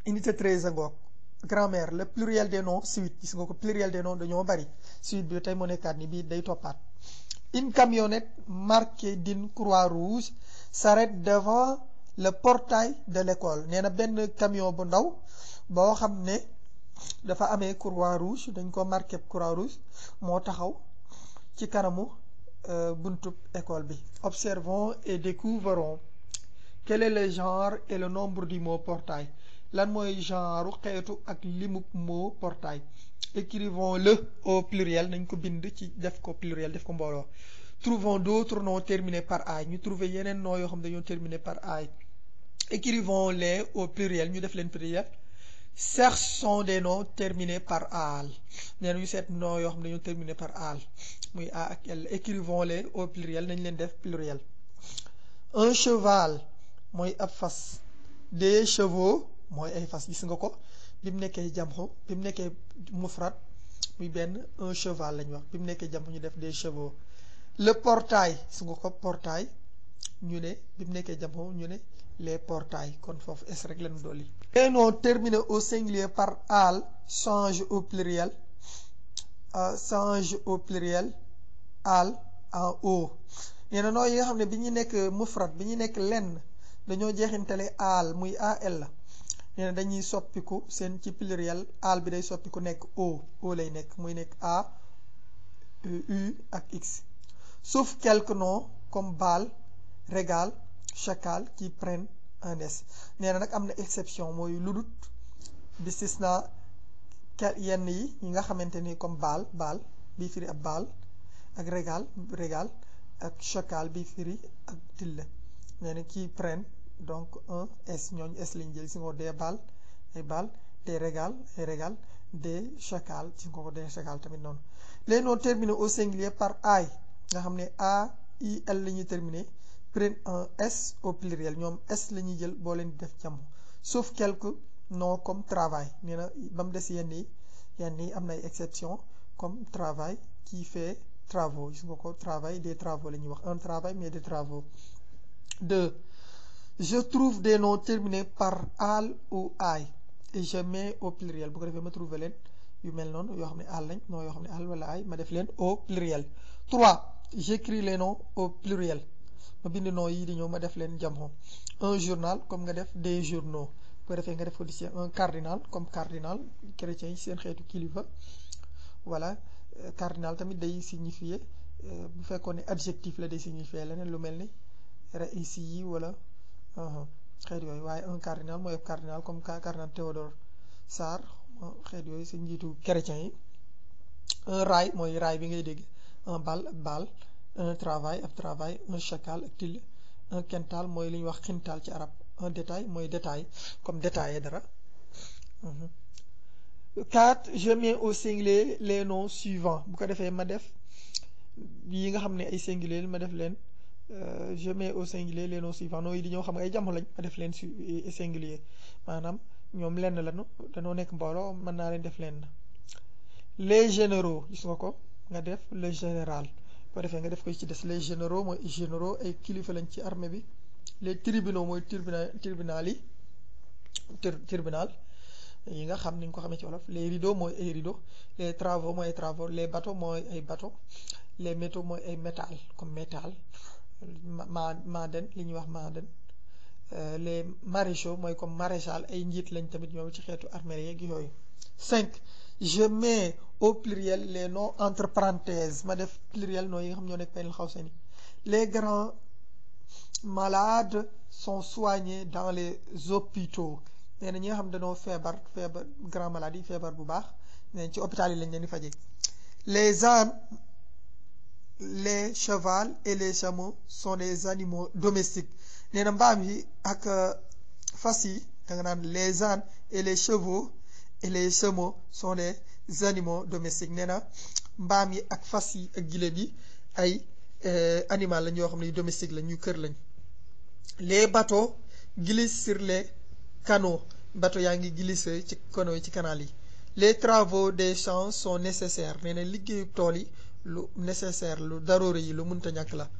unité 13 ngoog grammaire le pluriel des noms suite gis nga ko pluriel des noms dañoo bari suite bi tey moo nekkaat ni bii day toppaat une camionnette marquée d'une croix rouge s'arrête devant le portail de l'école nee na benn camion bu ndaw boo xam ne dafa amee croix rouge dañ ko marqué croix rouge moo taxaw ci kanamu buntub école bi observons et découvrons quel est le genre et le nombre du mot portail lan mooy genre xeetu ak limub mot portail écrivons-le au pluriel nañ ko bind ci def ko pluriel def ko mbooloo trouvons d'autres noms terminés par ay ñu trouver yeneen noms yoo xam dañoo terminés par ay écrivons-les au pluriel ñu def leen pluriel cherchons des noms terminés par al nee na ñu seet noms yoo xam dañoo terminés par al muy a ak l écrivons-les au pluriel nañ leen def pluriel un cheval mooy ab fas des chevaux mooy ay fas gis nga ko bi mu nekkee jamxu bi mu nekkee mufrat muy benn un cheval lañ wax bi mu nekkee jamxu ñu def des chevaux le portail gis nga ko portail ñu ne bi mu nekkee jamxu ñu ne les portails kon foofu es rek lañu dolli les noms terminés au singulier par al change au pluriel change au pluriel al en o nee na noo yi nga xam ne bi ñu nekk mufrat bi ñu nekk lenn dañoo jeexintale al muy al la nee na dañuy soppiku seen ci pluriel al bi day soppiku nekk o o lay nekk muy nekk a u ak x sauf quelques noms comme bal régal chacal qui prennent un s nee na nag am na exception mooy ludut bistisna yenn yi yi nga xamante ni comme bal bal bi firi ab bal ak régal régal ak chacal bi firi ak tille nee na qui prennent donc un s ñooñu s lañ jël si nga ko des bal ay bal des régal ay régal des chacal si nga ko des chacal tamit noonu les noms terminés au singulier par ay nga xam ne a i l la ñuy terminer prennent un s au pluriel ñoom s la ñuy jël boo leen di def jàmm sauf quelques noms comme travail nee na ba mu des yenn yi yenn yi am na ay exception comme travail qui fait travaux gis nga ko travail des travaux la ñuy wax un travail mais des travaux deux je trouve des noms terminés par al ou ay et je mets au pluriel bu ko defee ma trouver leen yu mel noonu yoo xam ne al lañ non yoo xam ne al wala ay ma def leen au pluriel trois j'écris les noms au pluriel ma bind noms yi di ñëw ma def leen jamxo un journal comme nga def des journaux bu ko defee nga def ko di un cardinal comme cardinal chrétien yi seen xeetu kilifa voilà cardinal tamit day signifier bu fekkoon ne adjectif la day signifier leneen lu mel ni réussi yi wala xeet yooyu waaye un cardinal mooy cardinal comme cardinal Théodore Sarr xeet yooyu si njiitu chrétien yi un rail mooy rail bi ngay dégg un bal ak bal un travail ab travail un chacal ak till un quintal mooy li ñuy wax xintal ci arab un détail mooy détail comme détaillé dara quatre je mets au singulier les noms suivants bu ko defee ma def yi nga xam ne ay singulier ma def leen je mets au singulier les noms suivants noonu yi di ñëw xam nga ay jamono lañ ma def leen su singulier maanaam ñoom lenn lañu dañoo nekk mbooloo mën naa leen def lenn les généraux gis nga ko nga def le général boo defee nga def ko ci des les généraux mooy généraux ay kilifa lañ ci armée bi les tribunaux mooy tribunal tribunal yi tribunal yi nga xam ni nga ko xamee ci wolof les rideaux mooy ay rideaux les travaux mooy ay travaux les bateaux mooy ay bateaux les métaux mooy ay métal comme métal ma maaden li ñuy wax maaden les maréchaux mooy comme maréchal ay njiit lañ tamit ñoom ci xeetu armée yeeg yooyu cinq je mets au pluriel les noms entre parenthèses ma def pluriel noms yi nga xam ñoo nekk penn xaw sani les grands malades sont soignés dans les hôpitaux nee na ñi nga xam dañoo feebar feebar grand maladie feebar bu baax nee ci hôpital yi lañ leen di fajee les ânes les chevals et les chameaux sont des animaux domestiques nee na mbaam yi ak fas yi da nga naan les ânes et les chevaux et les chameaux sont des animaux domestiques nee na mbaam yi ak fas yi ak giléem yi ay animal lañ yoo xam ne yu domestique lañ ñu kër lañ les bateaux glissent sur les canaux bateau yaa ngi glisser ci canaux yi ci canal yi les travaux des champs sont nécessaires nee na liggéeyu tool yi lu nécessaire lu daroore yi lu mënta ñàkk la